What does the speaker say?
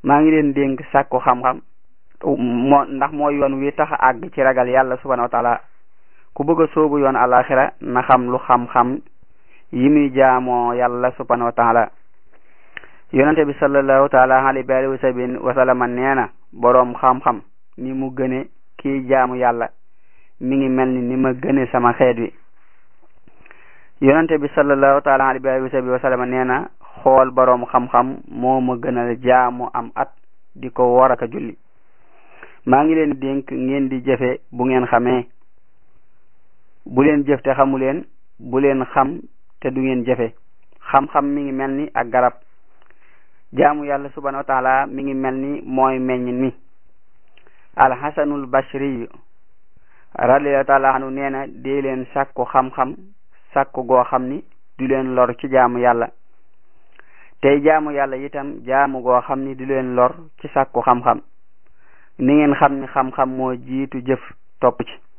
maa ngi leen dénk sàkku xam-xam moo ndax mooy yoon wi tax a àgg ci ragal yàlla subhanahu wa taala ku bëgg a soobu yoon alaxira na xam lu xam-xam yi muy jaamoo yàlla subhanahu wa taala yonente bi sallallahu taala alayhi wa alihi wa sahbihi wa sallama nee na boroom xam-xam ni mu gëne kii jaamu yàlla mi ngi mel ni ni ma gëne sama xeet wi yonente bi sallallahu taala alayhi wa alihi wa sahbihi wa sallama nee na xool boroom xam-xam moo ma gënal jaamu am at di ko wor aka julli maa ngi leen dénk ngeen di jëfe bu ngeen xamee bu leen jëf te xamu leen bu leen xam te du ngeen jëfe xam-xam mi ngi mel ni ak garab jaamu yàlla subhanahu wa taala mi ngi mel ni mooy meññ mi alxasanul bashri radiallahu taala anu nee na dee leen sàkku xam-xam sàkku goo xam ni du leen lor ci jaamu yàlla tey jaamu yàlla itam jaamu goo xam ni du leen lor ci sàkku xam-xam ni ngeen xam ni xam-xam moo jiitu jëf topp ci